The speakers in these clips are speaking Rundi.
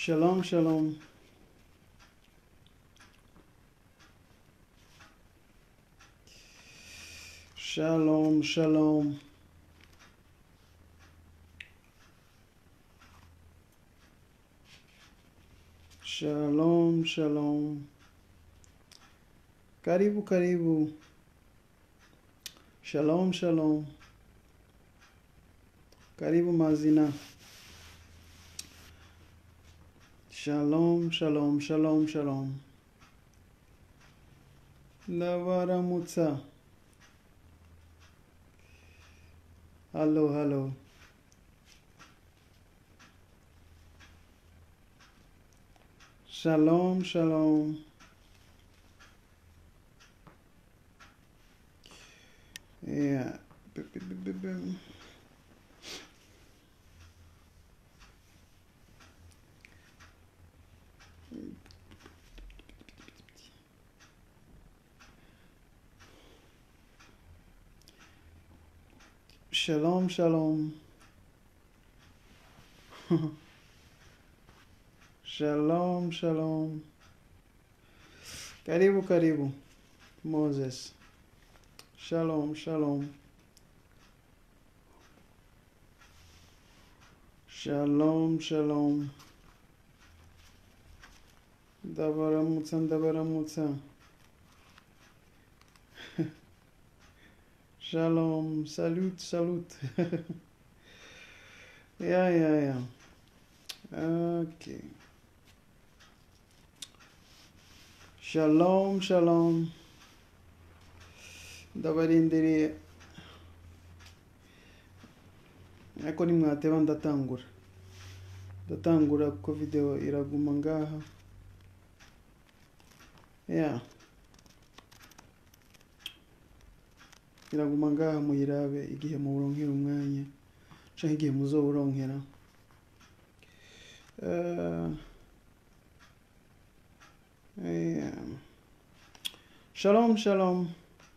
Shalom, shalom. Shalom, shalom. Shalom, shalom. Karibu, karibu. Shalom, shalom. Karibu mazina. Shalom, shalom, shalom, shalom. Navaramutsa. Hello, hello. Shalom, shalom. Yeah. B- b- b- b- b- Shalom, shalom. shalom, shalom. Karibu, karibu. Moses. Shalom, shalom. Shalom, shalom. Ndabaramutsa, ndabaramutsa. Shalom, salut, salut. yeah, yeah, yeah. Okay. Shalom, shalom. Ndabarindiriye. Ariko nimwateba ndatangura. Ndatangura kuko video iraguma ngaha. Yeah. iraguma ngaha muyirabe igihe muburonkera umwanya canke igihe muzowuronkera Eh, eh, shalom shalom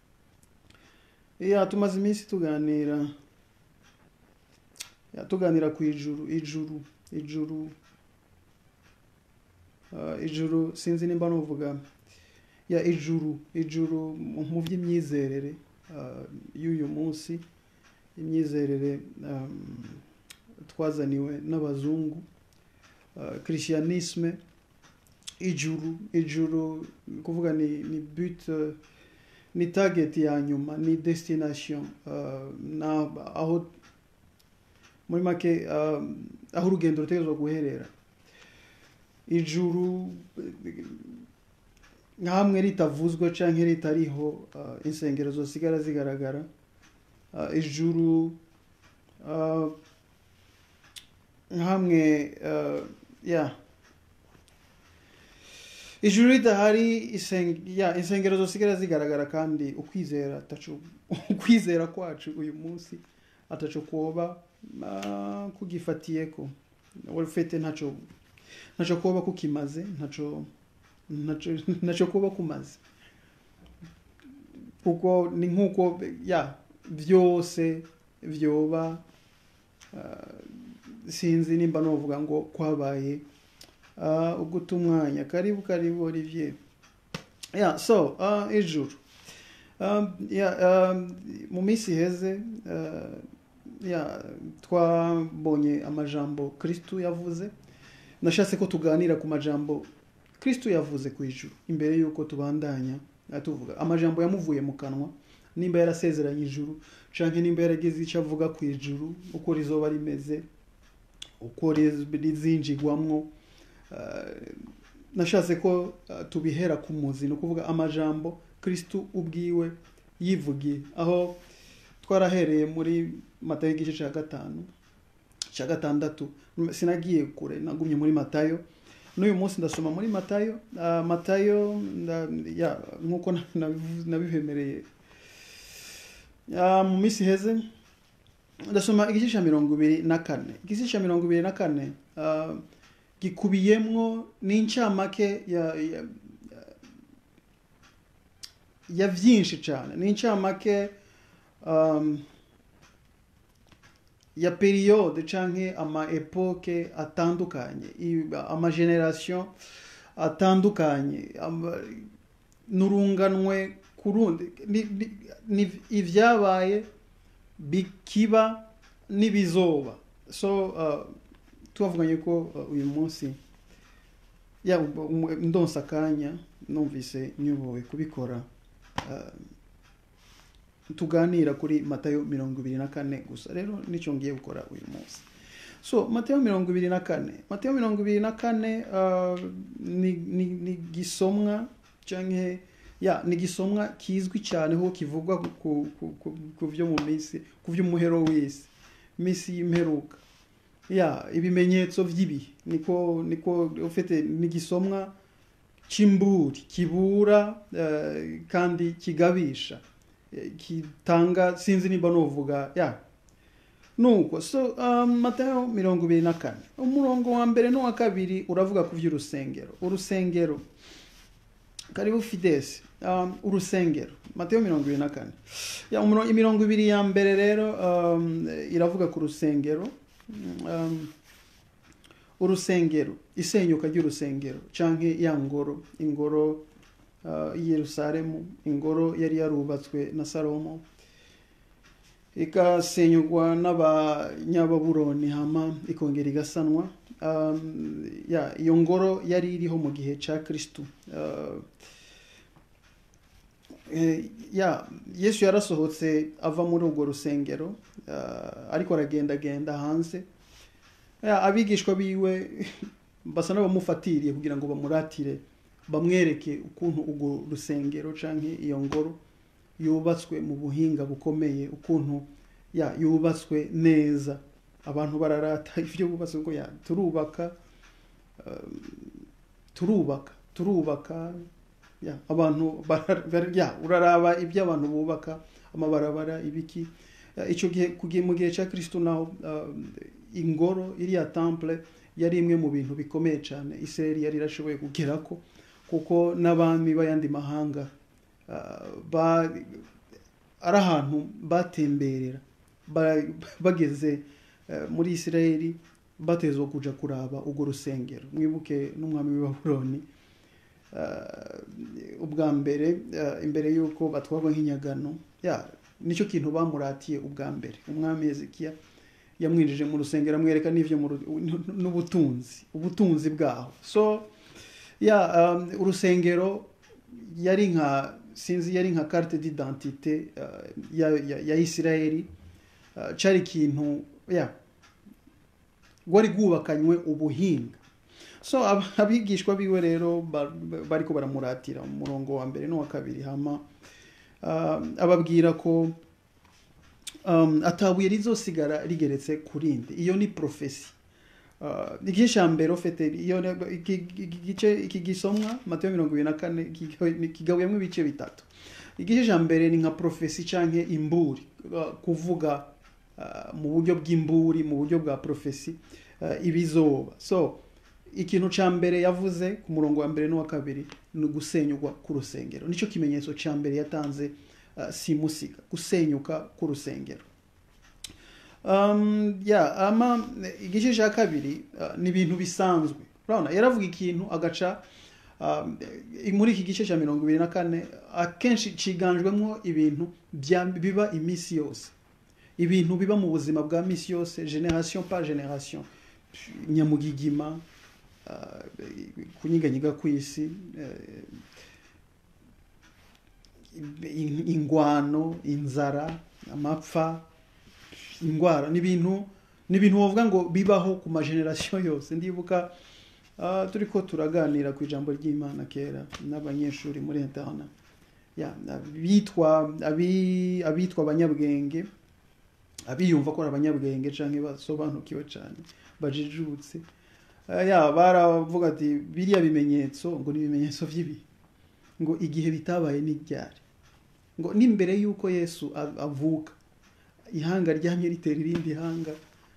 iya tumaze iminsi tuganira ya tuganira ku ijuru ijuru ijuru Ah, ijuru sinzi nimba nuvuga ya ijuru ijuru mu mu by'imyizerere ah, y'uyu munsi imyizerere um, twazaniwe n'abazungu uh, christianisme ijuru ijuru ni kuvuga ni, ni but uh, ni target ya nyuma ni destination uh, na aho muri make uh, aho urugendo rutegerezwa guherera ijuru nka hamwe ritavuzwe canke ritariho uh, insengero zosigara zigaragara uh, ijuru uh, hamwe uh, ya ijuru ridahari iseng, ya insengero zosigara zigaragara kandi ukwizera ataco ukwizera kwacu uyu munsi ataco kwoba uh, kugifatiyeko ufite ntaco ntaco kuba kukimaze ntaco ntaco ntaco kuba kumaze kuko ni nk'uko ya byose vyoba uh, sinzi nimba novuga ngo kwabaye uh, uguta umwanya karibu karibu olivier yeah, so uh, ijuru um, yeah, um, mu minsi iheze uh, yeah, twabonye amajambo kristu yavuze nashatse ko tuganira ku majambo kristu yavuze ku ijuru imbere y'uko tubandanya uh, tuvuga amajambo yamuvuye mu kanwa nimba yarasezeranye ijuru canke nimba yaragize icyo avuga ku ijuru uko rizoba rimeze uko riz- rizinjigwamwo uh, nashatse ko uh, tubihera ku muzi ni ukuvuga amajambo kristu ubwiwe yivugiye aho twarahereye muri matayo igice cya gatanu cya gatandatu sinagiye kure nagumye muri matayo n'uyu munsi ndasoma muri matayo uh, matayo nda- ya nk'uko na- nabivu- nabibemereye Ah, mu minsi iheze ndasoma igice cya mirongo ibiri na kane igice cya mirongo ibiri na kane ah, gikubiyemwo n'incamake ya, ya, ya byinshi cyane ni incamake um, ya periyode canke ama epoke atandukanye i- ama generation atandukanye ama- n'urunganwe ku rundi ni- ni- ni ivyabaye bikiba n'ibizoba so uh, twavuganye ko uh, uyu munsi ya um- ndonsa akanya numvise nyubowe kubikora uh, tuganira kuri matayo mirongo ibiri na kane gusa rero nicyo ngiye gukora uyu munsi so matayo mirongo ibiri na kane matayo mirongo ibiri na kane uh, ni, ni, ni gisomwa canke ya ni gisomwa kizwi cyane ho kivugwa ku, ku, ku, ku, ku vyo mu minsi ku vy'umuhero w'isi minsi y'imperuka ya ibimenyetso vy'ibihe niko niko ufite ni gisomwa c'imburi kibura uh, kandi kigabisha eh, kitanga sinzi nimba novuga ya nuko so um, matayo mirongo ibiri na kane umurongo wa mbere n'uwa kabiri uravuga ku vy'urusengero urusengero karibu fidesi um, urusengero matayo mirongo ibiri na kane ya umuro- imirongo ibiri ya mbere rero um, iravuga ku rusengero um, urusengero isenyuka ry'urusengero canke ya ngoro ingoro uh, i yerusalemu ingoro yari yarubatswe na salomo ikasenyugwa n'abanyababuroni hama ikongera igasanwa um, ya iyo ngoro yari iriho mu gihe ca kristu uh, eh, ya yesu yarasohotse ava muri urwo rusengero uh, ariko aragendagenda hanze ya, abigishwa biwe basa n'abamufatiriye kugira ngo bamuratire bamwereke ukuntu urwo rusengero canke iyo ngoro yubatswe mu buhinga bukomeye ukuntu ya yubatswe neza abantu bararata ivyo bubatswe ngo ya turubaka um, turubaka turubaka ya abantu bara- bara- ya uraraba ibyo abantu bubaka amabarabara ibiki Ya, ico gihe kugiye mu gihe ca kristo naho um, ingoro iriya temple yari imwe mu bintu bikomeye cyane isirayeli yari irashoboye kugerako kuko n'abami b'ayandi mahanga uh, ba- ari ahantu batemberera ba- bageze eh, muri isirayeli batezwa kuja kuraba urwo rusengero mwibuke n'umwami w'i babuloni eh, ubwa mbere eh, imbere y'uko batwarwa nk'inyagano ya nicyo kintu bamuratiye ubwa mbere umwami hezekiya yamwinjije mu rusengero amwereka n'ivyo mu ru- n'ubutunzi ubutunzi bwaho so ya um, urusengero yari nka sinzi yari nka carte d'identité uh, ya, ya, ya isirayeli uh, cari ikintu ya rwari rwubakanywe ubuhinga so ab- abigishwa biwe rero ba- ba- bariko baramuratira mu murongo wa mbere n'uwa kabiri hama uh, ababwira ko um, atabuye rizosigara rigeretse ku rindi iyo ni profesi Uh, igice cya mbere ufite iyo iki iki gice iki gisomwa matayo mirongo ibiri na kane kigawe- kigabuyemo ibice bitatu igice cya mbere ni nka profesi canke imburi uh, kuvuga uh, mu buryo bw'imburi mu buryo bwa profesi uh, ibizoba so ikintu ca mbere yavuze ku murongo wa mbere n'uwa kabiri ni gusenyugwa k'urusengero nicyo kimenyetso ca mbere yatanze uh, simusiga gusenyuka k'urusengero um, ya ama igice cya kabiri uh, ni ibintu bisanzwe urabona yaravuga ikintu agaca um, muri iki gice cya mirongo ibiri na kane akenshi ciganjwemo ibintu bya- biba iminsi yose ibintu biba mu buzima bwa misi yose generation par generation nyamugigima uh, kunyiganyiga kw'isi eh, in- ingwano inzara amapfa indwara ni ibintu ni ibintu bavuga ngo bibaho ku mageneration yose ndibuka uh, turi ko turaganira ku ijambo ry'imana kera n'abanyeshuri muri interna ya abitwa abi- abitwa abanyabwenge abiyumva ko ari abanyabwenge canke basobanukiwe cane bajijutse Uh, ya baravuga ati biriya bimenyetso ngo ni ibimenyetso vy'ibihe ngo igihe bitabaye ni ryari ngo n'imbere y'uko yesu a- avuka ihanga ryamye ritera irindi hanga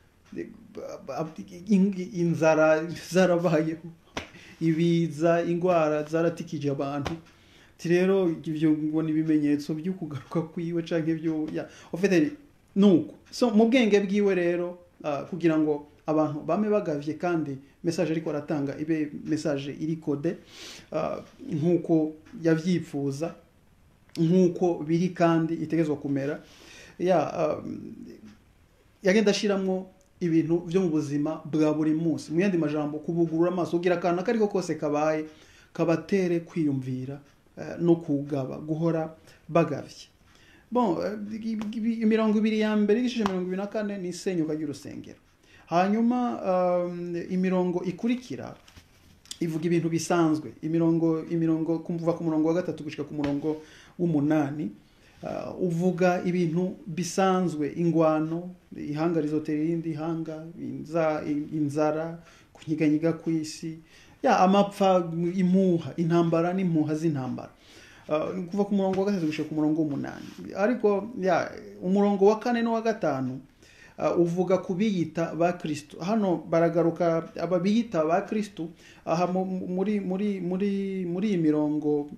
In- inzara zarabayeho ibiza indwara zaratikije abantu Ati rero ibyo ngo ni ibimenyetso byo kugaruka kwiwe canke byo ya ufite nuko so mu bwenge bwiwe rero ah, kugira ngo abantu bame bagavye kandi message ariko aratanga ibe message iri kode ah, nk'uko yavyifuza nk'uko biri kandi itegezwa kumera ya um, yagenda ashiramwo ibintu byo mu buzima bwa buri munsi mu yandi majambo kubugurura amaso kugira akantu akariko kose kabaye kabatere kwiyumvira eh, no kugaba guhora bagavye bon eh, ibi- imirongo ibiri ya mbere igice mirongo ibiri na kane ni isenyuka ry'urusengero hanyuma um, imirongo ikurikira ivuga ibintu bisanzwe imirongo imirongo kuva ku murongo wa gatatu gushika ku murongo w'umunani uh, uvuga ibintu bisanzwe ingwano ihanga rizotera irindi ihanga inza, inzara kunyiganyiga kw'isi ya amapfa impuha intambara n'impuha z'intambara Uh, kuva ku murongo wa gatatu gushika ku murongo w'umunani ariko ya umurongo wa kane n'uwa gatanu uh, uvuga ku biyita ba kristo hano baragaruka aba biyita ba kristo aha mu- mu- muri muri muri muri iyi mirongo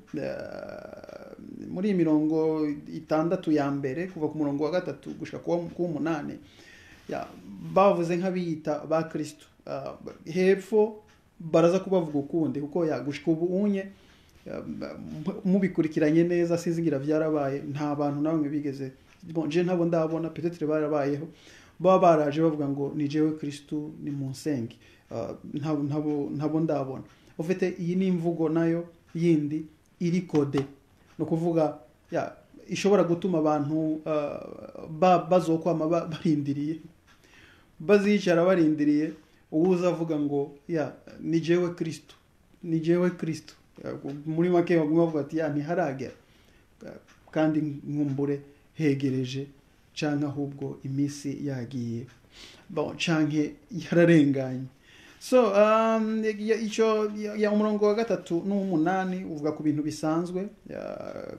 uh, muri iyi mirongo itandatu ya mbere kuva ku murongo wa gatatu gushika ku w'umunani ya bavuze nk'abiyita ba kristo Uh, hepfo baraza kubavuga ukundi kuko ya gushika ubu unye uh, mubikurikiranye neza sizingira byarabaye nta bantu na bamwe bigeze bon je ntabo ndabona peut-être barabayeho baba baraje bavuga ngo ni jewe kristu ni munsenge uh, ntabo ntabo ntabo ndabona ufite iyi ni imvugo nayo yindi iri kode no kuvuga ya ishobora gutuma abantu uh, ba, bazokwama ba- barindiriye bazicara barindiriye uwuza avuga ngo ya ni jewe kristo ni jewe kristo Ya, muri make baguma bavuga ati ya ntiharagera Ya, kandi nkumbure hegereje canke ahubwo iminsi yagiye bon canke yararenganye so um, ya- ico ya- ya umurongo wa gatatu n'uw'umunani uvuga ku bintu bisanzwe ya-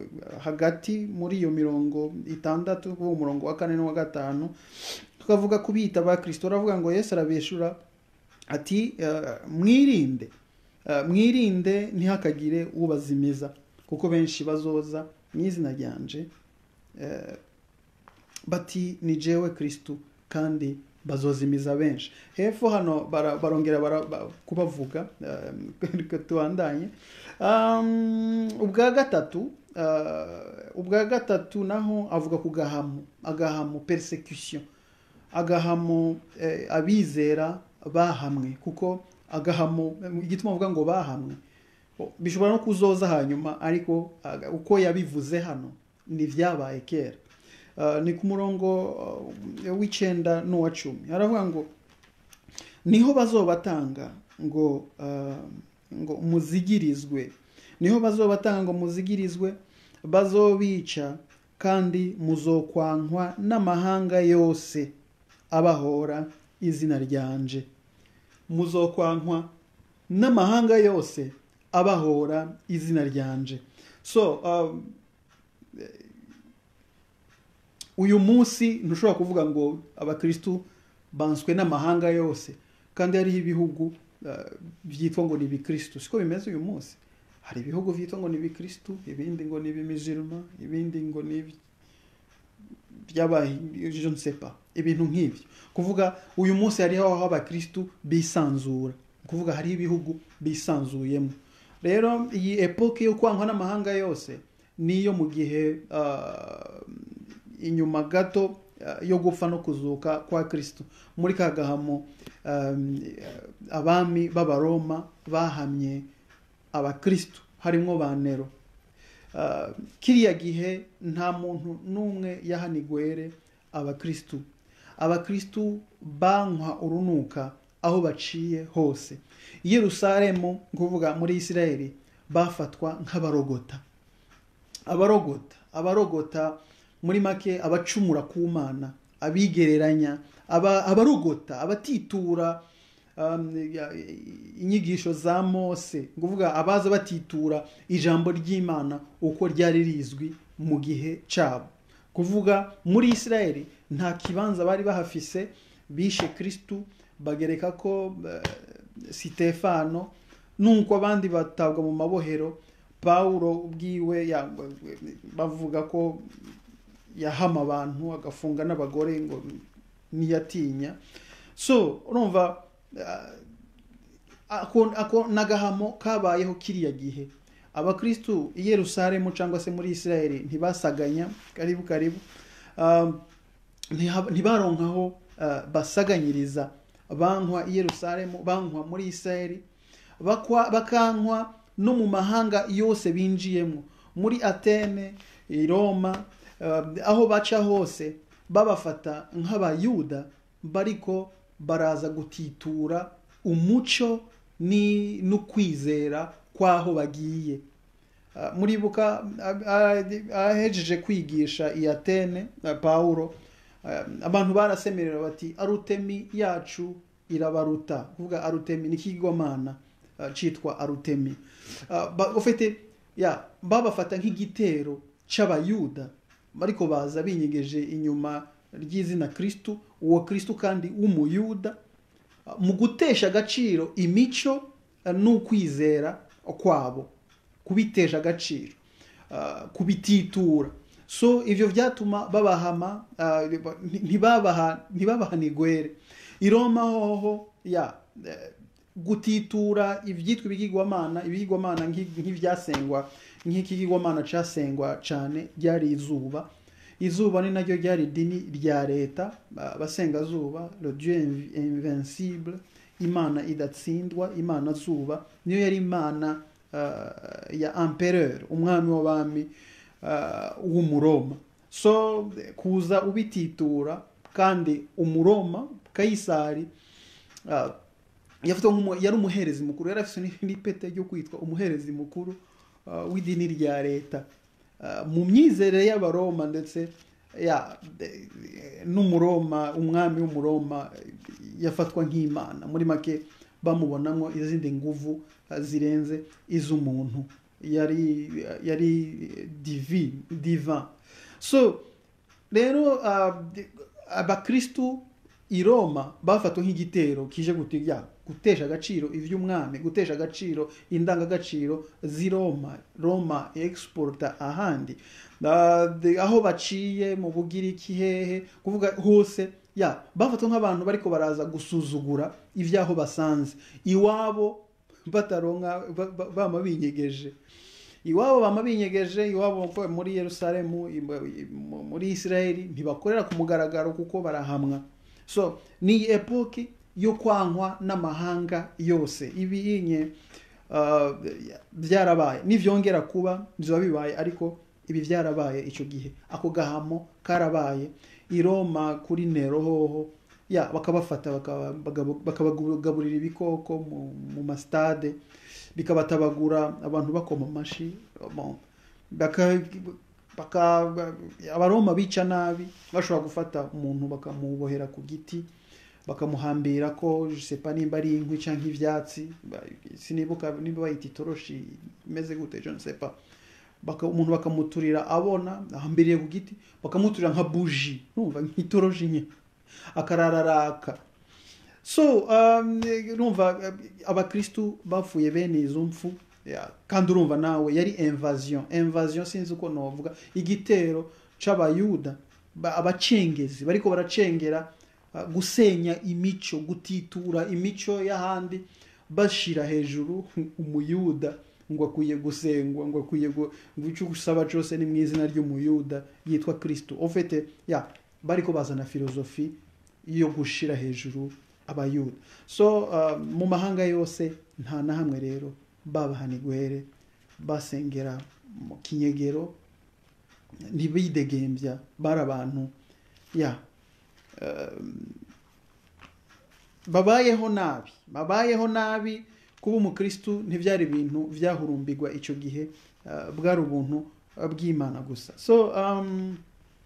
hagati muri iyo mirongo itandatu uwo umurongo wa kane n'uwa gatanu tukavuga kubita ba kristo aravuga ngo yesu arabeshura ati eh, mwirinde Eh, mwirinde ntihakagire ubazimiza kuko benshi bazoza mu izina ryanje eh, bati ni jewe kristu kandi bazozimiza benshi hepfo hano bara- barongera bara- ba- kubavuga eh, tubandanye Um, ubwa gatatu eh, ubwa gatatu naho avuga ku gahamu agahamu persecution agahamu eh, abizera bahamwe kuko agahamu igituma avuga ngo bahamwe o, bishobora no kuzoza hanyuma ariko aga- uko yabivuze hano ni vyabaye kera Uh, ni ku murongo uh, w'icenda n'uwa cumi aravuga ngo niho bazobatanga ngo uh, ngo muzigirizwe niho bazobatanga ngo muzigirizwe bazobica kandi muzokwankwa n'amahanga yose abahora izina ryanje muzokwankwa n'amahanga yose abahora izina ryanje so um, uyu munsi ntushobora kuvuga ngo abakristu banswe n'amahanga yose kandi hariho ibihugu uh, byitwa ngo ni ibikristu siko bimeze uyu munsi hari ibihugu byitwa ngo ni ibikristu ibindi ngo ni ibimizirima ibindi ngo ni ibi- byabaye je ne sais pas ibintu nk'ibyo kuvuga uyu munsi hariho aho abakristu bisanzura kuvuga hariho ibihugu bisanzuyemo rero iyi epoke yo kwankwa n'amahanga yose niyo mu gihe uh, inyuma gato uh, yo gupfa no kuzuka kwa kristo muri ka gahamo um, abami b'abaroma bahamye abakristo harimo ba nero Uh, kiriya gihe nta muntu n'umwe yahanigwere abakristu abakristu bankwa urunuka aho baciye hose i yerusalemu kuvuga muri isirayeli bafatwa nk'abarogota abarogota abarogota muri make abacumura ku mana abigereranya aba- abarogota abatitura um, ya- inyigisho za mose nguvuga abaza batitura ijambo ry'imana uko ryari rizwi mu gihe cyabo kuvuga muri isirayeli nta kibanza bari bahafise bishe kristu bagereka ko eh, sitefano nuko abandi batabwa mu mabohero pawulo ubwiwe ya- bavuga ko yahama abantu agafunga n'abagore ngo ntiyatinya so urumva ah, ako ako n'agahamo kabayeho kiriya gihe abakristu i yerusalemu cyangwa se muri isirayeli ntibasaganya karibu karibu Um, ntiha- ntibaronkaho uh, basaganyiriza bankwa i yerusalemu bankwa muri isirayeli bakwa- bakankwa no mu mahanga yose binjiyemo muri atene i roma uh, aho baca hose babafata nk'abayuda bariko baraza gutitura umuco ni n'ukwizera kw'aho bagiye Ah, muribuka ah, ah, ahejeje kwigisha i atene ah, pawulo ah, abantu barasemerera bati arutemi yacu irabaruta kuvuga arutemi ni ikigwamana ah, citwa arutemi Ah, ba- ufite ya babafata nk'igitero c'abayuda bariko baza binyegeje inyuma ry'izina kristu uwo kristu kandi w'umuyuda ah, mu gutesha agaciro imico ah, n'ukwizera kwabo kubitesha agaciro ah, kubititura so ivyo vyatuma babahama ah, ntibabaha ntibabahana igwere i roma hoho ya eh, gutitura ivyitwa ibigirwamana ibigirwamana nk'i- nk'ivyasengwa nk'ikigirwamana casengwa cane ryari izuba izuba ni naryo ryari idini rya leta ah, abasengazuba le dieu inv- invincible imana idatsindwa imana zuba niyo yari imana uh, ya empereur umwami w'abami uh, w'umuroma so kuza ubititura kandi umuroma kayisari uh, yafatwa nk'umu- yari umuherezi mukuru yari afite ni- n'ipete ryo kwitwa umuherezi mukuru uh, w'idini rya leta Uh, mu myizerere y'abaroma ndetse ya de- n'umuroma umwami w'umuroma yafatwa nk'imana muri make bamubonamo izindi nguvu uh, zirenze iz'umuntu yari yari divi divan so rero uh, de- abakristu i roma bafatwa nk'igitero kije gutya gutesha agaciro ivy'umwami gutesha agaciro indangagaciro z'i roma roma exporta ahandi Ah, de- aho baciye mu bugiriki hehe kuvuga hose ya bafatwa nk'abantu bariko baraza gusuzugura ivy'aho basanze iwabo bataronka ba- ba- bama binyegeje iwabo bama binyegeje iwabo ko muri yerusalemu i- i- mu- muri isirayeli ntibakorera ku mugaragaro kuko barahamwa so ni epoki yo kwankwa n'amahanga yose ibinye uh, byarabaye nivyongera kuba bizoba bibaye ariko ibi byarabaye icyo gihe ako gahamo karabaye i roma kuri nero hoho ya bakabafata bakaba- bagabo- bakabagaburira ibikoko mu, mu masitade bikabatabagura abantu bakoma amashi bon, baka, baka, abaroma bica nabi bashobora gufata umuntu bakamubohera ku giti bakamuhambira ko je sais pas nimba ari inkwi canke ivyatsi ba- sinibuka nimba bayita itoroshi imeze gute je ne sais pas baka, umuntu bakamuturira abona ahambiriye ku giti bakamuturira nka buji numva nk'itoroshi nye akarararaka so um, urumva eh, abakristu bapfuye bene izo mpfu ya, kandi urumva nawe yari invasion invasion sinzi uko novuga igitero c'abayuda ba- abacengezi bariko baracengera uh, gusenya imico gutitura imico y'ahandi bashira hejuru umuyuda ngo akwiye gusengwa ngo akwiye gu- ngo icyo usaba cyose ni mu izina ry'umuyuda yitwa kristo ofete ya bariko bazana filozofi yo gushira hejuru abayuda so uh, mu mahanga yose nta na hamwe rero babahana igwere basengera mu kinyegero ntibidegembya bari abantu ya um, babayeho nabi babayeho nabi kuba umukristu ntibyari ibintu byahurumbirwa icyo gihe uh, bwari ubuntu uh, bw'imana gusa so um,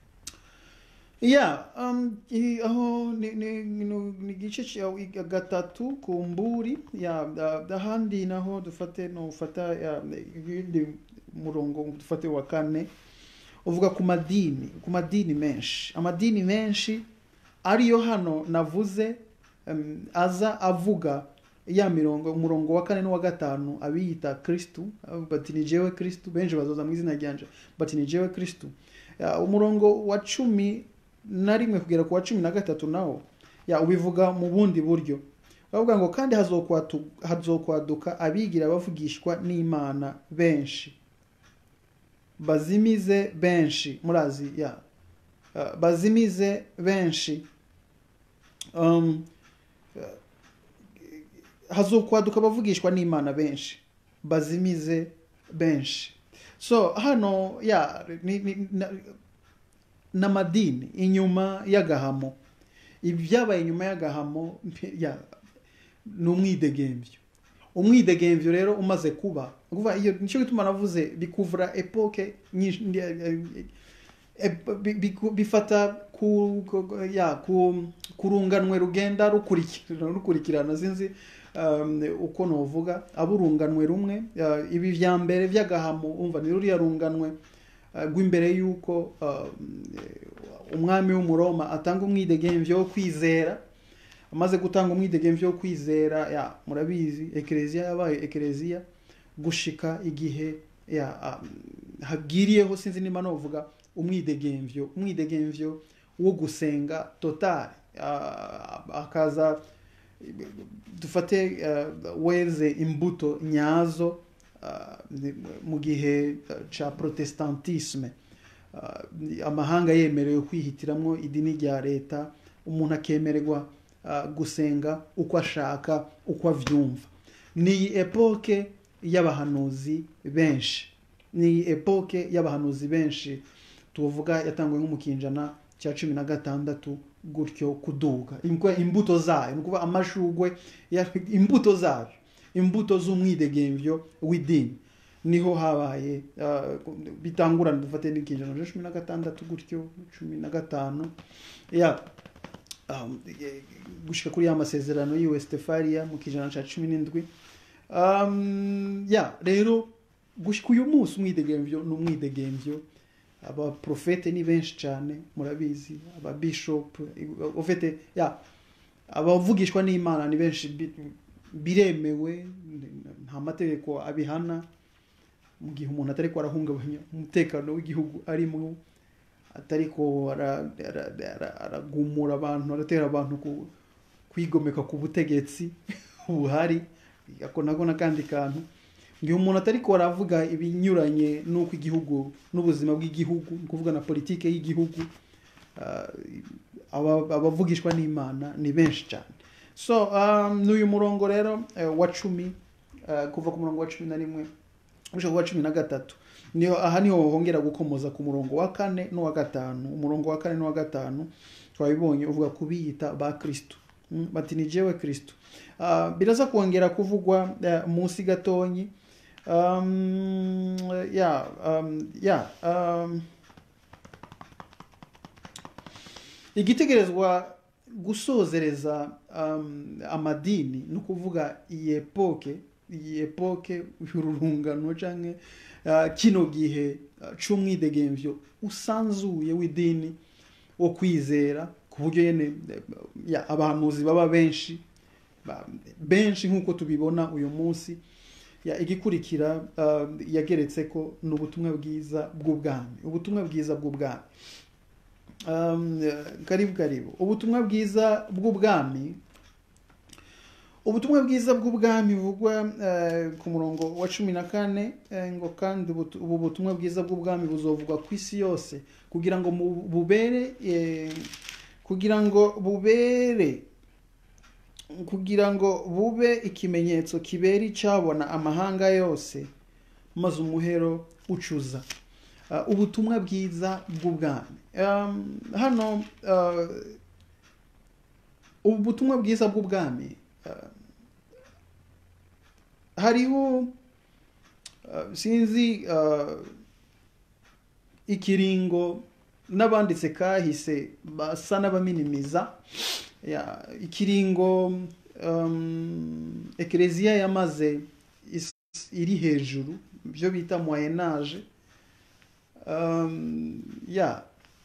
ya um, i- aho ni ni- ni- ni igice cya gatatu ku mburi ya da- ahandi naho dufate no ufata ya ibindi murongo dufate wa kane uvuga ku madini ku madini menshi amadini menshi ariyo hano navuze um, aza avuga ya mirongo umurongo wa kane n'uwa gatanu abiyita kristu bati ni jewe kristu benshi bazoza mu izina ryanje bati ni jewe kristu Ya, umurongo wa cumi na rimwe kugera ku wa cumi na gatatu nawo ya ubivuga mu bundi buryo bavuga ngo kandi hazokwatu- hazokwaduka abigira bavugishwa n'imana benshi bazimize benshi murazi ya Uh, bazimize benshi um, uh, hazokwaduka abavugishwa n'imana benshi bazimize benshi so hano ya ni, ni, na, n'amadini inyuma y'agahamo ibyabaye inyuma y'agahamo ya ni umwidegembyo umwidegembyo rero umaze kuba ni ukuvuga iyo nicyo gituma navuze bikuvura epoke nyinshi e- bi- bi- bifata ku, ku, ya, ku, ku runganwe rugenda rukurikirana rukurikirana sinzi um, uko novuga abo urunganwe rumwe uh, ibi vya mbere vy'agahamo umva ni ruriya runganwe uh, rw'imbere y'uko um, umwami w'umuroma atanga umwidegemvyo wo kwizera amaze gutanga umwidegemvyo wo kwizera ya murabizi ekereziya yabaye ekereziya gushika igihe ya um, habwiriyeho sinzi nimba novuga umwidegemvyo umwidegemvyo wo gusenga total uh, akaza dufate uh, weze imbuto nyazo uh, mu gihe ca protestantisme uh, amahanga yemerewe kwihitiramwo idini rya leta umuntu akemererwa uh, gusenga uko ashaka uko avyumva ni epoke y'abahanuzi benshi ni epoke y'abahanuzi benshi tuvuga yatangwe nko mu kinjana cya cumi na gatandatu gutyo kuduga Imko- imbuto zayo ni ukuvuga amashugwe ya- imbuto zayo imbuto z'umwidegemvyo w'idini niho habaye uh, bitangurana dufate n'ikinjana cya cumi na gatandatu gutyo cumi na gatanu ya um, eh, gushika kuri ya masezerano y'i westfalia mu kijana cya cumi n'indwi um, ya rero gushika uyu munsi umwidegemvyo ni umwidegemvyo abaprofete ni benshi cyane murabizi ababishop ufite ya abavugishwa n'imana ni benshi bi- biremewe nta mategeko abihana mu gihe umuntu atari ko arahungabanya umutekano w'igihugu arimo atariko ara- ara- ara- aragumura abantu aratera abantu ku- kwigomeka ku butegetsi buhari ako nako n'akandi kantu igihe umuntu atari ko aravuga ibinyuranye n'uko igihugu n'ubuzima bw'igihugu ni ukuvuga na politike y'igihugu ah, aba- abavugishwa n'imana ni benshi cyane so um, n'uyu murongo rero eh, wa cumi eh, kuva ku murongo wa cumi na rimwe gushika ku wa cumi na gatatu niho aha niho hongera gukomoza ku murongo wa kane n'uwa gatanu umurongo wa kane n'uwa gatanu twabibonye uvuga ku biyita ba kristo Mm, bati ni jewe kristo Ah, biraza kongera kuvugwa eh, munsi gatonyi um, ya um, ya um, igitegerezwa gusozereza um, amadini ni ukuvuga iyi epoke iyi epoke y'ururungano canke uh, kino gihe uh, c'umwidegemvyo usanzuye w'idini wo kwizera ku buryo yene eh, ya, abahanuzi baba benshi ba- benshi nk'uko tubibona uyu munsi ya igikurikira uh, yageretse ko ni ubutumwa bwiza bw'ubwami ubutumwa bwiza bw'ubwami um, eh, karibu karibu ubutumwa bwiza bw'ubwami ubutumwa bwiza bw'ubwami buvugwa eh, ku murongo wa cumi na kane eh, ngo kandi ubutu- ubu butumwa bwiza bw'ubwami buzovugwa ku isi yose kugira ngo mu- bubere eh, kugira ngo bubere kugira ngo bube ikimenyetso kibera icyabona amahanga yose maze umuhero ucuza Uh, ubutumwa bwiza bw'ubwami Um, hano uh, ubu butumwa bwiza bw'ubwami uh, hariho uh, sinzi uh, ikiringo n'abanditse kahise basa n'abaminimiza ya, ikiringo um, ekereziya yamaze is- iri hejuru byo bita moyenage um, ya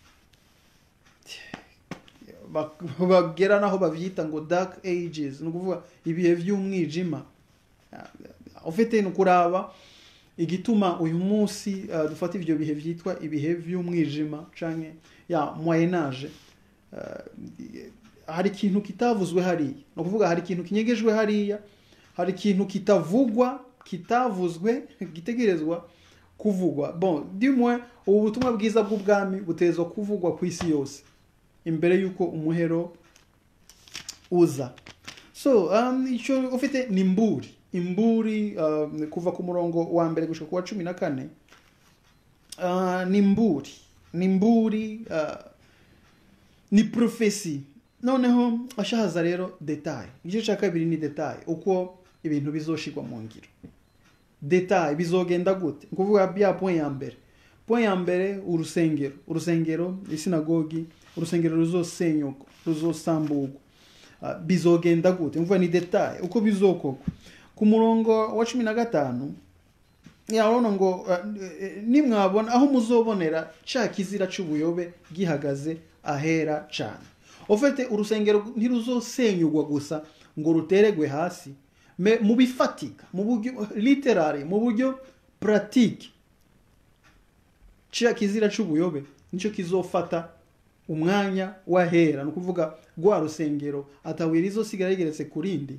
Ba- bagera naho babyita ngo dark ages ni ukuvuga ibihe by'umwijima ufite ni ukuraba igituma uyu munsi uh, dufata ivyo bihe vyitwa ibihe vy'umwijima canke ya moyenage uh, hari ikintu kitavuzwe hariya ni ukuvuga hari ikintu kinyegejwe hariya hari ikintu kitavugwa kitavuzwe gitegerezwa kuvugwa bon dimwe ubu butumwa bwiza bw'ubwami butezwa kuvugwa ku isi yose imbere y'uko umuhero uza so um, icyo ufite ni imburi imburi um, kuva ku murongo wa mbere gushika ku wa cumi na kane uh, ni imburi ni imburi uh, ni profesi noneho ashahaza rero detaye igice cya kabiri ni detaye uko ibintu bizoshirwa mu ngiro detaye bizogenda gute ni ukuvuga bya point ya mbere point ya mbere urusengero urusengero isinagogi urusengero ruzosenyuka ruzosamburwa uh, bizogenda gute ni ukuvuga ni detaye uko bizokorwa ku murongo wa cumi na gatanu urabona ngo uh, nimwabona aho muzobonera ca kizira c'ubuyobe gihagaze ahera cane ofete urusengero ntiruzosenyugwa gusa ngo ruteregwe hasi me mu bifatika mu buryo literary mu buryo pratique cya kizira c'ubuyobe nicyo kizofata umwanya wahera ni ukuvuga rwa rusengero atabuye rizosigara rigeretse ku rindi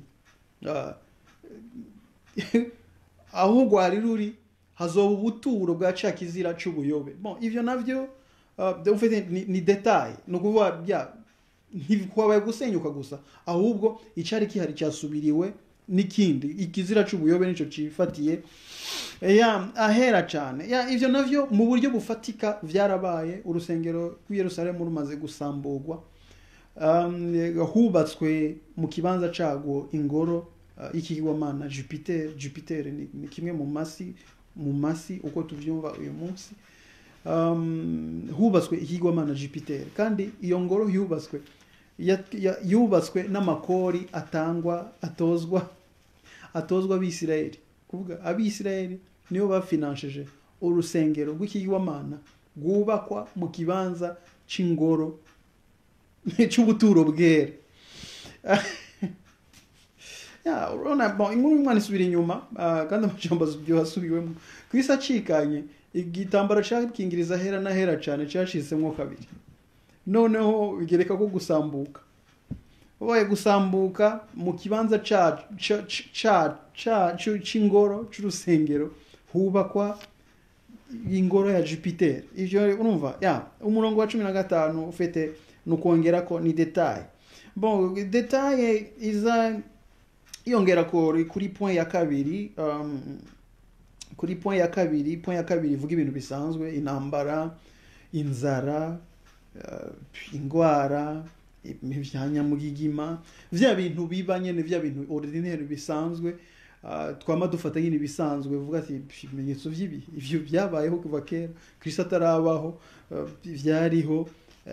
aho rwari ruri hazoba ubuturo bwa cya kizira c'ubuyobe bon ivyo navyo ni detaye ni ukuvuga bya ntibikwabaye gusenyuka gusa ahubwo icyari kihari cyasubiriwe n'ikindi ikizira c'ubuyobe nicyo cifatiye ya ahera cyane ya ivyo navyo mu buryo bufatika vyarabaye urusengero rw'i Yerusalemu rumaze gusamburwa um, hubatswe mu kibanza cagwo ingoro uh, y'ikigwamana Jupiter Jupiter ni, ni kimwe mu masi mu masi uko tuvyumva uyu munsi um, hubatswe ikigwamana Jupiter kandi iyo ngoro yubatswe yubatswe n'amakori atangwa atozwa atozwa abisirayeli kuvuga abisirayeli nibo bafinanshije urusengero rw'ikigwamana rwubakwa mu kibanza c'ingoro c'ubuturo bwera urabona inkuru y'umwana isubira inyuma kandi amajambo asubiwemo ku isi acikanye igitambaro cakingiriza hera na hera cane cashizemwo kabiri noneho bigereka ko gusambuka ubaye gusambuka mu kibanza c'ingoro c'urusengero hubakwa ingoro ya jupiter ivyo urumva ya umurongo wa cumi na gatanu ufite ni ukongera ko ni detaye bon detaye iza yongera kuri point ya kabiri um, kuri point ya kabiri point ya kabiri ivuga ibintu bisanzwe intambara inzara indwara ibyanyamugigima bya bintu biba nyine bya bintu ordinaire bisanzwe twama dufata nyine ibisanzwe vuga ati ibimenyetso by'ibihe ibyo byabayeho kuva kera kirisi atarabaho byariho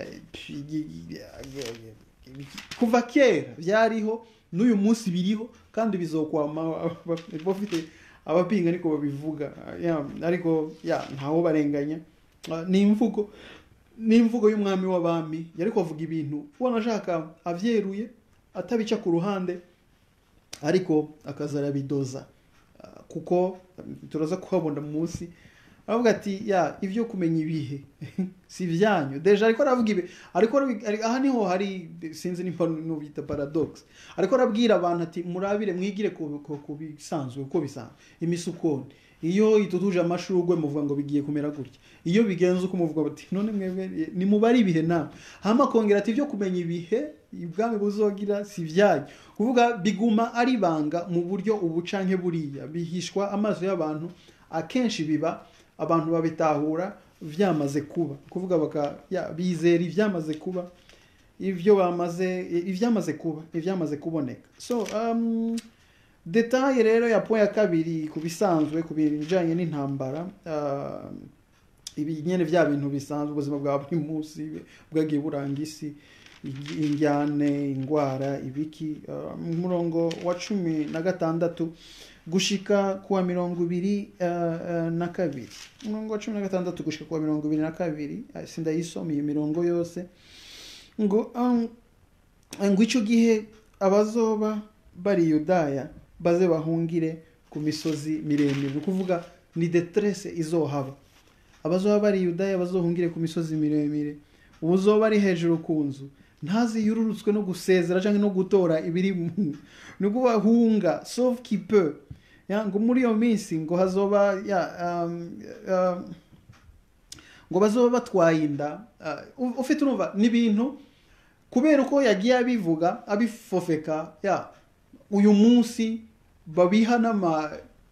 kuva kera byariho n'uyu munsi biriho kandi bizokwama bafite abapinga ariko babivuga ariko ntawo barenganya ni imvugo n'imvugo y'umwami w'abami yari kuvuga ibintu ubona ashaka avyeruye atabica ku ruhande ariko akaza arabidoza kuko turaza kuhabona munsi aravuga ati ya ibyo kumenya ibihe si ibyanyu deja ariko aravuga ibi ariko aha niho hari sinzi nimba n'ubita paradox ariko arabwira abantu ati murabire mwigire ku bisanzwe uko bisanzwe imisukoni iyo itutuje amashurwe muvuga ngo bigiye kumera gutya iyo bigenze uko muvuga bati none mwebwe nimubare ibihe nawe hama kongera ati ibyo kumenya ibihe ubwami buzogira si ibyanyu kuvuga biguma ari banga mu buryo ubu canke buriya bihishwa amaso y'abantu akenshi biba abantu babitahura vyamaze kuba kuvuga baka ya, bizera ivyamaze kuba ivyo bamaze ivyamaze kuba ivyamaze kuboneka so um, detaye rero ya point ya kabiri ku bisanzwe ku bijanye n'intambara uh, ibi nyene vya bintu bisanzwe ubuzima bwa buri munsi bwagiye buranga isi injyane ingwara ibiki uh, umurongo wa cumi na gatandatu gushika kuwa mirongo ibiri uh, uh, na kabiri umurongo wa cumi na gatandatu gushika kuwa mirongo ibiri na kabiri sindayisoma iyo mirongo yose ngo um, ngo ico gihe abazoba bari yudaya baze bahungire ku misozi miremire ni ukuvuga ni detrese izohaba abazoba bari yudaya bazohungire ku misozi miremire ubuzoba ari hejuru ku nzu ntaziyururutswe no gusezera cyangwa no gutora ibiri mu ni bahunga sauf qui peut ya ngo muri iyo minsi ngo hazoba ya um, um, ngo bazoba batwaye inda uh, ufite urumva n'ibintu kubera uko yagiye abivuga abifofeka ya uyu munsi babiha n'ama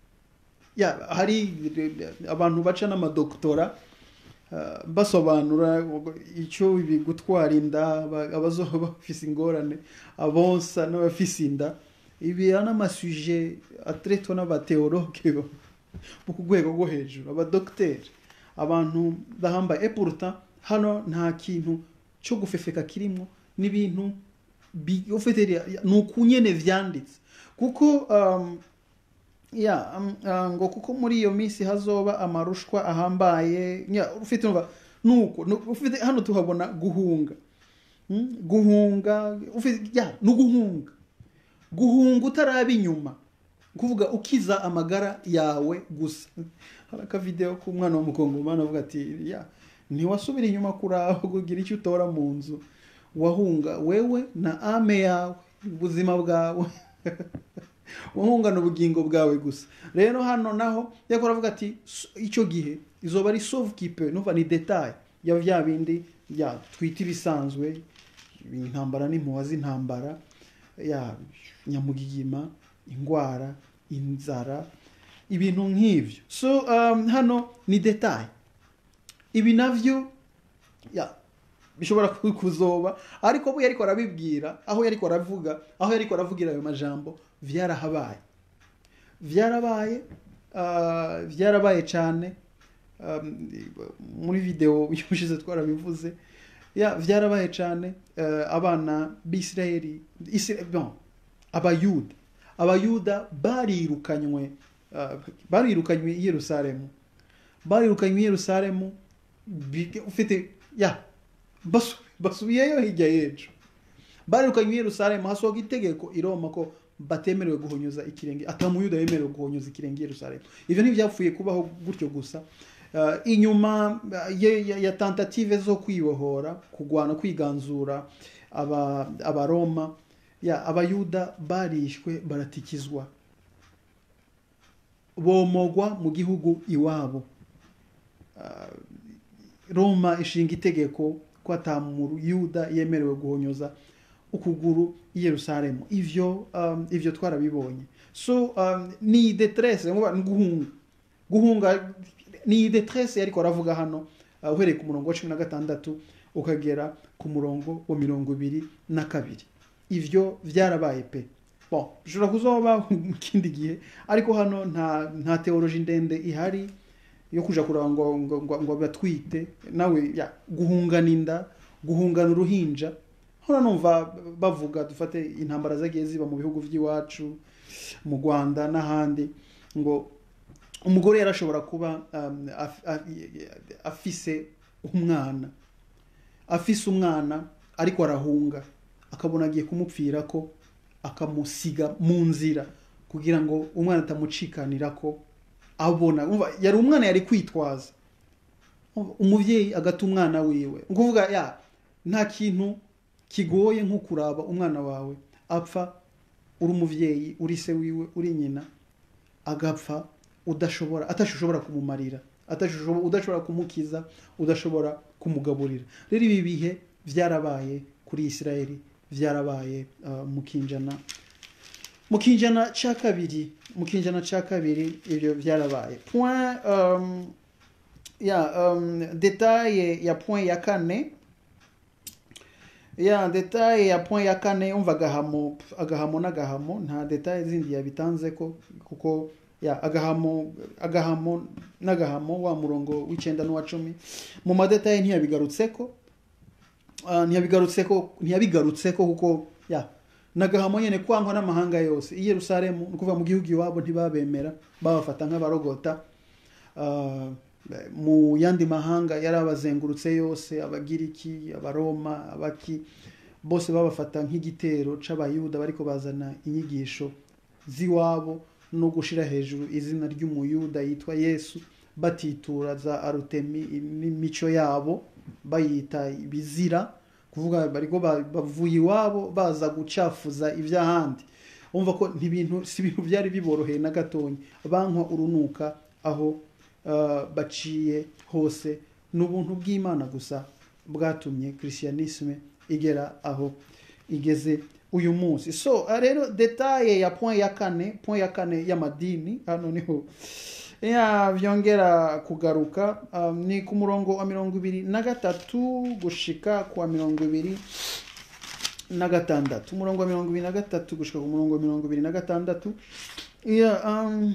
ya hari abantu baca n'amadokutora uh, basobanura icyo ibi gutwara inda abazoba bafise ingorane abonsa n'abafise inda ibi n'amasuje atretwa n'abateologe bo ku rwego rwo hejuru abadogiteri abantu bahambaye epuruta hano nta kintu cyo gufefeka kirimo n'ibintu ufite ni ukunyene vyanditse kuko um, ya um, uh, ngo kuko muri iyo minsi hazoba amarushwa ahambaye ya ufite umva nuko ufite hano tuhabona guhunga hmm? guhunga ufite ya no guhunga guhunga utaraba inyuma kuvuga ukiza amagara yawe gusa hari akavideo k'umwana w'umukongomani avuga ati ya ntiwasubira inyuma kuraba kugira icyo utora mu nzu wahunga wewe na ame yawe ubuzima bwawe wahungana ubugingo bwawe gusa rero hano naho yakora avuga ati icyo gihe izoba ari sauve kipe numva ni detail ya bya bindi ya twita ibisanzwe intambara n'impuha z'intambara ya nyamugigima indwara inzara ibintu nk'ibyo so um, hano ni detail ibi navyo ya bishobora kuzoba ariko we yariko arabibwira aho yariko aravuga aho yariko aravugira ayo majambo vyarahabaye vyarabaye uh, vyarabaye cyane um, muri video yushize twarabivuze ya vyarabaye cyane uh, abana b'isirayeli bon, abayuda abayuda barirukanywe uh, barirukanywe i yerusalemu barirukanywe i yerusalemu ufite ya basubiyeyo hirya y'ejo barirukanywe i yerusalemu hasohoka itegeko i roma ko batemerewe guhonyoza ikirenge atamuyuda yemerewe guhonyoza ikirenge i yerusalemu ivyo ntivyapfuye kubaho gutyo gusa uh, inyuma ya, ya tentative zo kwibohora kugwana kwiganzura abaroma aba ya abayuda barishwe baratikizwa bomogwa mu gihugu iwabo uh, roma ishinga itegeko ko atamuyuda yemerewe guhonyoza ukuguru i yerusalemu ivyo um, ivyo twarabibonye so um, ni detresse guhunga guhunga ni detresse yariko aravuga hano uh, uhereye ku murongo wa cumi na gatandatu ukagera ku murongo wa mirongo ibiri na kabiri ivyo vyarabaye pe bon bishobora kuzoba mu kindi gihe ariko hano nta nta teoloji ndende ihari yo kuja kuraba ngo ngo ngo, ngo batwite nawe ya guhungana inda guhungana uruhinja hano numva bavuga dufate intambara zagiye ziba mu bihugu by'iwacu mu Rwanda n'ahandi ngo umugore yarashobora kuba um, af, af, afise umwana afise umwana ariko arahunga akabona agiye kumupfira ko akamusiga mu nzira kugira ngo umwana atamucikanira ko abona yari umwana yari kwitwaza umubyeyi agata umwana wiwe ukuvuga ya nta kintu kigoye nko kuraba umwana wawe apfa uri umubyeyi uri se wiwe uri nyina agapfa udashobora atashobora kumumarira udashobora kumukiza udashobora kumugaburira rero ibi bihe byarabaye kuri isirayeli byarabaye mu kinjana mu kinjana cya kabiri mu kinjana cya kabiri ibyo byarabaye point ya detaye ya point ya kane ya detaye ya point ya kane umva agahamo agahamo n'agahamo nta detaye zindi yabitanze ko kuko ya agahamo agahamo n'agahamo wa murongo w'icyenda n'uwa cumi mu madetaye ntiyabigarutseko ntiyabigarutseko ntiyabigarutseko kuko ya nagahamo nyene kwangwa n'amahanga yose i yerusalemu ni ukuvuga mu gihugu iwabo ntibabemera babafata nk'abarogota uh, mu yandi mahanga yari abazengurutse yose abagiriki abaroma abaki bose babafata nk'igitero c'abayuda bariko bazana inyigisho z'iwabo no gushira hejuru izina ry'umuyuda yitwa yesu batitura za arutemi n'imico yabo bayita ibizira kuvuga bariko ba- bavuye iwabo baza gucafuza iby'ahandi umva ko ntibintu si ibintu byari biboroheye na gatonya bankwa urunuka aho ah, baciye hose ni ubuntu bw'imana gusa bwatumye christianisme igera aho igeze uyu munsi so ah, rero detaye ya point ya kane point ya kane y'amadini hano niho ya byongera kugaruka um, ni ku murongo wa mirongo ibiri na gatatu gushika ku wa mirongo ibiri na gatandatu umurongo wa mirongo ibiri na gatatu gushika ku murongo wa mirongo ibiri na gatandatu ya um,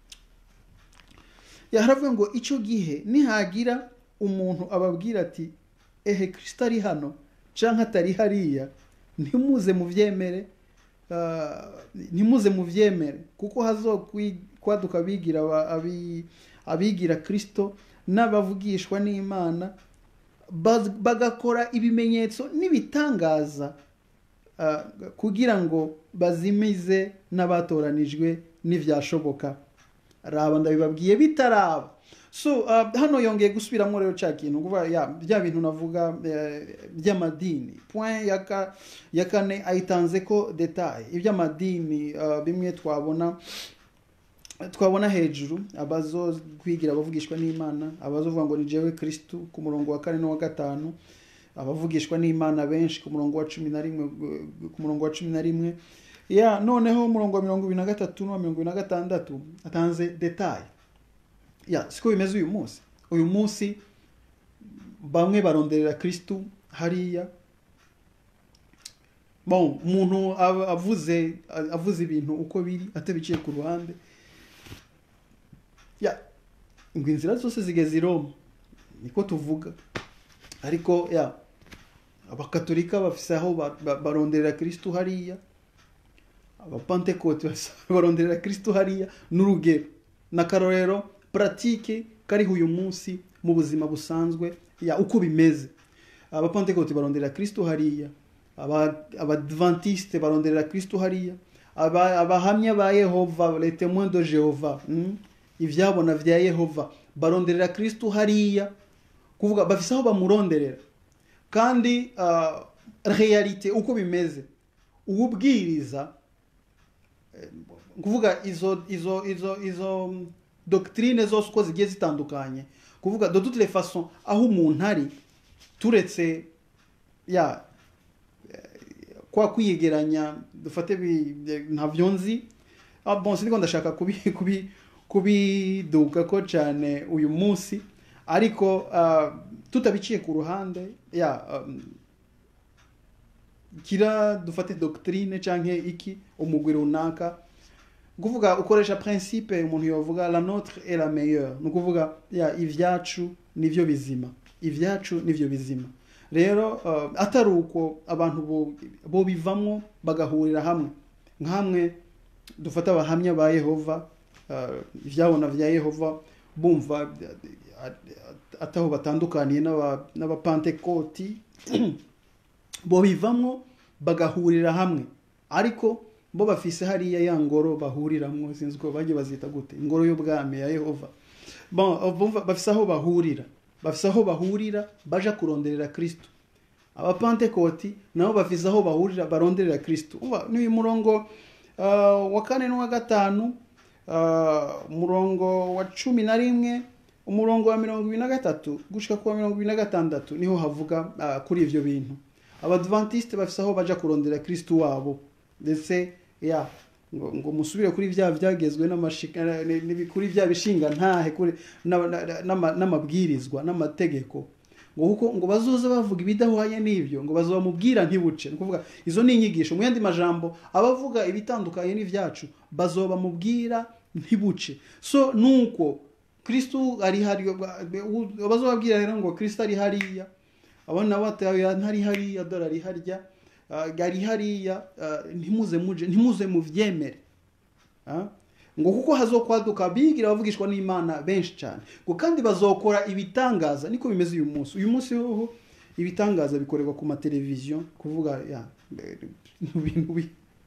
ya haravuga ngo icyo gihe nihagira umuntu ababwira ati ehe kirisito ari hano cyangwa atari hariya ntimuze mubyemere ah, ntimuze mubyemere kuko hazokwaduka abigira aba- abi- abigira kirisito n'abavugishwa n'imana baz- bagakora ibimenyetso n'ibitangaza ah, kugira ngo bazimize n'abatoranijwe n'ibyashoboka raba ndabibabwiye bitaraba so uh, hano yongeye gusubiramo rero cya kintu kuvuga ya bya bintu navuga eh, by'amadini point ya ka- ya kane ayitanze ko detaye iby'amadini uh, bimwe twabona twabona hejuru abazo kwigira abavugishwa n'imana abazovuga ngo ni jewe kristu ku murongo wa kane n'uwa gatanu abavugishwa n'imana benshi ku murongo wa cumi na rimwe ku murongo wa cumi na rimwe ya noneho umurongo wa mirongo ibiri na gatatu n'uwa mirongo ibiri na gatandatu atanze detaye ya siko bimeze uyu munsi uyu munsi bamwe baronderera kristu hariya bon umuntu aba- avuze avuze ibintu uko biri atabiciye ku ruhande ya ngo inzira zose zigeze i roma niko tuvuga ariko ya abakatolika bafise aho ba- ba- baronderera kristu hariya abapantekote baronderera kristu hariya n'urugero n'akarorero puratike kariho uyu munsi mu buzima busanzwe ya uko bimeze abapantekote baronderera kristu hariya aba- abadventiste baronderera kristu hariya aba- abahamya ba yehova les témoins de jehova mm? ivyabona vya yehova baronderera kristu hariya kuvuga bafise aho bamuronderera kandi uh, realite uko bimeze uwubwiriza eh, kuvuga izo izo izo izo mm, doctrine zose uko zigiye zitandukanye kuvuga de toutes les façons aho umuntu ari turetse ya eh, kwa kwiyegeranya dufate bi- ntavyo nzi ah, bon siniko ndashaka kubi kubi kubiduka ko cyane uyu munsi ariko ah, tutabiciye ku ruhande ya um, kira dufate doctrine canke iki umugwi runaka kuvuga ukoresha principe umuntu yovuga la notre est la meilleure ni ukuvuga ya ivyacu nivyo bizima ivyacu nivyo bizima rero uh, atari uko abantu bo- bo bivamwo bagahurira hamwe nkamwe dufata abahamya ba yehova uh, ivyabona vya yehova bumva uh, ataho batandukaniye n'aba- n'abapantekoti bo bivamwo bagahurira hamwe ariko bo bafise hariya ya ngoro bahuriramwo sinzi ko bagiye bazita gute ingoro y'ubwami ya yehova bon bumva bafise aho bahurira bafise aho bahurira baja kuronderera kristo abapantekoti nabo bafise aho bahurira baronderera kristo uba n'uyu murongo uh, wa kane n'uwa gatanu uh, umurongo wa cumi na rimwe umurongo wa mirongo ibiri na gatatu gushika ku wa mirongo ibiri na gatandatu niho havuga uh, kuri ivyo bintu abadventiste bafise aho baja kurondera kristo wabo ndetse ya ngo, ngo musubire kuri vya vyagezwe n'amashika ni- ni- kuri vya bishinga ntahe kuri na- na- n'ama- n'amabwirizwa n'amategeko ngo kuko ngo bazoze bavuga ibidahwanye n'ivyo ngo bazobamubwira ntibuce ni kuvuga izo ni inyigisho mu yandi majambo abavuga ibitandukanye n'ivyacu bazobamubwira ntibuce so nuko kristu ari hariya bazobabwira rero ngo kristu ari hariya abo nabo batawe ntari hariya dore ari harya ah, ari hariya ah, ntimuze muje ntimuze muvyemere Ah? ngo kuko hazokwaduka bigira bavugishwa n'imana benshi cyane ngo kandi bazokora ibitangaza niko bimeze uyu munsi uyu munsi hoho ibitangaza bikorerwa ku mateleviziyo kuvuga ya eh, ibintu bi-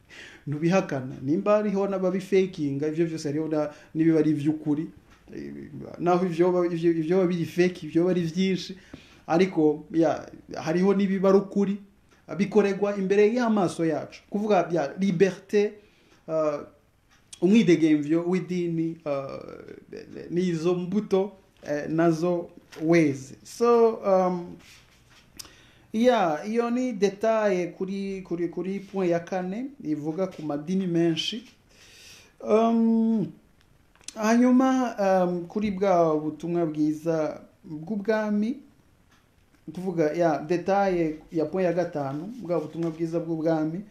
ntubihakana nimba hariho n'ababifakinga ibyo byose hariho na- n'ibiba ari iby'ukuri Eh, naho ibyo ba- ibyo- ibyo biba biri fake ibyo biba ari byinshi ariko ya hariho n'ibiba ari ukuri bikorerwa imbere y'amaso yacu kuvuga bya liberté uh, umwidegemvyo w'idini uh, n'izo mbuto eh, nazo weze so um, ya iyo ni detaye kuri kuri kuri point ya kane ivuga ku madini menshi um, hanyuma um, kuri bwa butumwa bwiza bw'ubwami tuvuga ya detaye ya point ya gatanu bwa butumwa bwiza bw'ubwami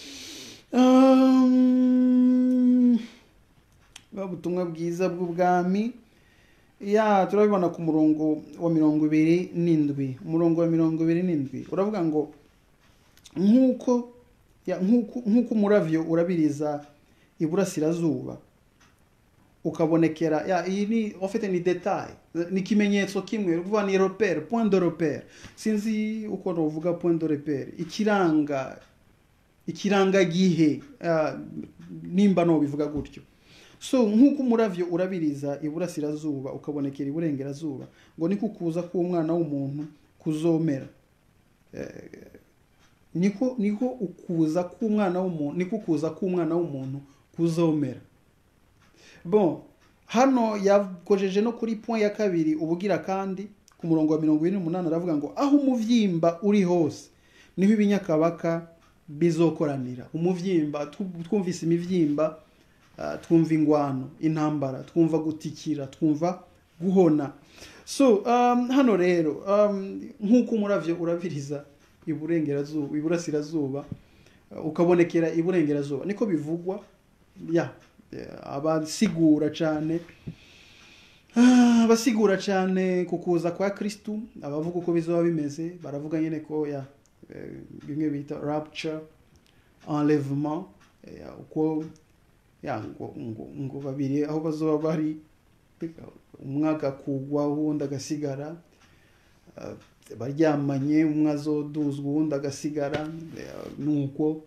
um, bwa butumwa bwiza bw'ubwami ya turabibona ku murongo wa mirongo ibiri n'indwi umurongo wa mirongo ibiri n'indwi uravuga ngo nk'uko ya, nk'uko nk'uko umuravyo urabiriza iburasirazuba ukabonekera ya iyi ni ofite ni detail ni ikimenyetso kimwe kuvuga ni repere point de repere sinzi uko novuga point de repere ikiranga ikirangagihe uh, nimba no bivuga gutyo so nk'uko umuravyo urabiriza iburasirazuba ukabonekera iburengerazuba ngo niko kuza k'umwana w'umuntu kuzomera Eh, niko niko ukuza k'umwana w'umuntu niko kuza k'umwana w'umuntu kuzomera bon hano yakojeje no kuri point ya kabiri ubugira kandi ku murongo wa mirongo ine n'umunani aravuga ngo aho umuvyimba uri hose niho ibinyakabaka bizokoranira umuvyimba tu- twumvise imivyimba ah, twumva ingwano intambara twumva gutikira twumva guhona so um, hano rero um, nk'uko umuravyo urabiriza iburengerazuba iburasirazuba uh, ukabonekera iburengerazuba niko bivugwa ya eh, abasigura cyane Ah, abasigura cyane ku kuza kwa kristu abavuga uko bizoba bimeze baravuga nyine ko ya eh, bimwe bita rapture enlèvement eh, uko ya ngo, ngo, ngo babiri aho bazoba bari umwaka kugwa uwundi agasigara ah, baryamanye umwe azoduzwa uwundi agasigara eh, nuko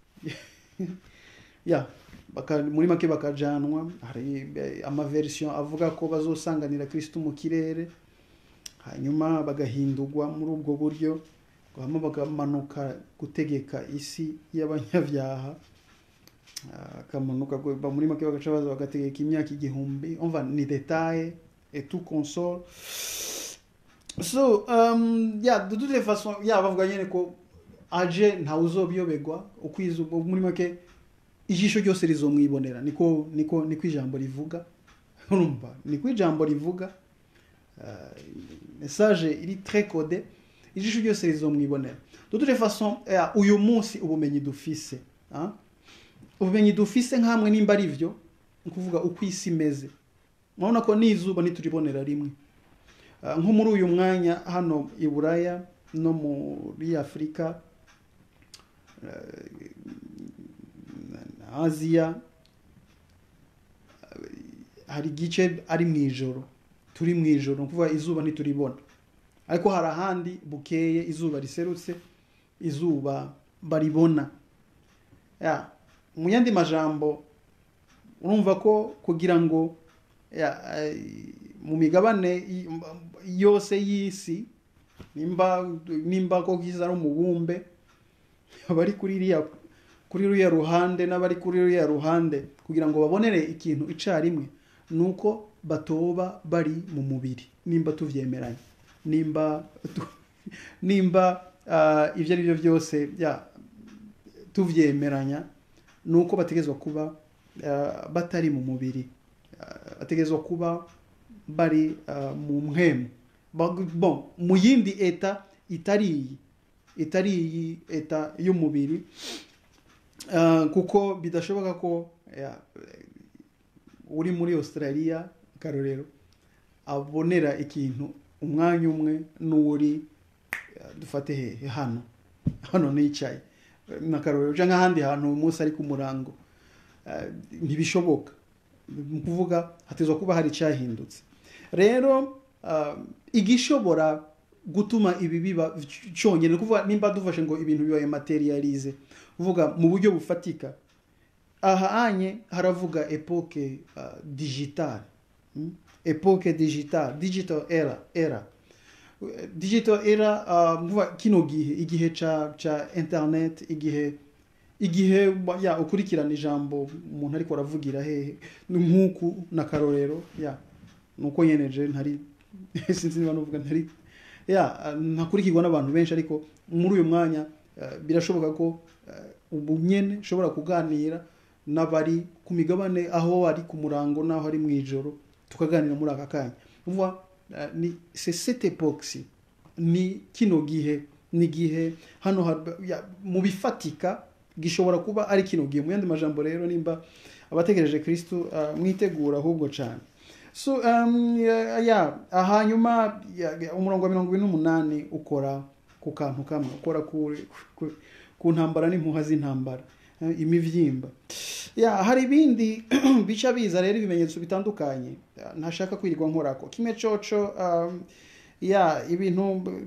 ya baka, muri make bakajanwa hari eh, amaversion avuga ko bazosanganira kristo mu kirere hanyuma bagahindurwa muri ubwo buryo hanyuma bakamanuka gutegeka isi y'abanyabyaha Ah, akamanuka gu- ba- muri make bagaca baza bagategeka imyaka igihumbi umva ni detaye et tout console so um, ya de toute façon ya bavuga nyine ko aje ntawe uzobiyobegwa ukwiza ubwo muri make ijisho ryose rizomwibonera niko niko niko ijambo rivuga urumva niko ijambo rivuga uh, message iri très codé ijisho ryose rizomwibonera de toute façon ya, uyu munsi ubumenyi dufise ah? ubumenyi dufise nk'amwe nimba ari byo ni ukuvuga uko isi imeze murabona ko n'izuba ntituribonera rimwe Ah, nko muri uyu mwanya hano i buraya no muri afurika eh, na aziya eh, hari igice ari mu ijoro turi mu ijoro ni ukuvuga izuba ntituribona ariko hari ahandi bukeye izuba riserutse izuba baribona ya mu yandi majambo urumva ko kugira ngo ya, eh, mu migabane y- yose y'isi nimba nimba ko kiza ari umubumbe abari kuri iriya kuri ruriya ruhande n'abari kuri ruriya ruhande kugira ngo babonere ikintu icarimwe ni uko batoba bari mu mubiri nimba tuvyemeranya nimba tu- nimba ah, ibyo ari byo byose ya tuvyemeranya ni uko bategezwa kuba ah, batari mu mubiri Ah, bategezwa kuba bari ah, mu mpwemu Ba- bon mu yindi eta itari iyi itari iyi eta y'umubiri Ah, kuko bidashoboka ko ya, eh, uri muri australia karorero abonera ikintu umwanya umwe n'uri eh, dufate hehe hano hano nicaye n'akarorero cyangwa ahandi hantu uyu munsi ari ku murango Eh, ntibishoboka ni ukuvuga hatezwa kuba hari icyahindutse rero ah, igishobora gutuma ibi biba cyonyine ni ukuvuga nimba dufashe ngo ibintu bibaye materialize uvuga mu buryo bufatika aha anye haravuga epoke uh, digital mm? epoke digital digital era era digital era uh, mvuga kino gihe igihe ca ca internet igihe igihe ya ukurikirana ijambo umuntu ariko aravugira hehe nk'uku na karorero ya nuko yeneje ntari sinzi niba nuvuga ntari ya ntakurikirwa n'abantu benshi ariko muri uyu mwanya uh, birashoboka ko uh, ubu nyene ushobora kuganira n'abari ku migabane aho ari ku murango n'aho ari mu ijoro tukaganira muri aka kanya uvuga uh, ni c'est cette époque ni kino gihe ni igihe hano mu bifatika gishobora kuba ari kino gihe mu yandi majambo rero nimba abategereje kristo uh, mwitegura ahubwo cyane so um, ya, ya hanyuma umurongo wa mirongo ibiri n'umunani ukora ku kantu kamwe ukora ku, ku, ku ntambara n'impuha z'intambara imivyimba ya hari ibindi bica biza rero ibimenyetso bitandukanye ntashaka kwirirwa nkorako kimwe coco um, ya ibintu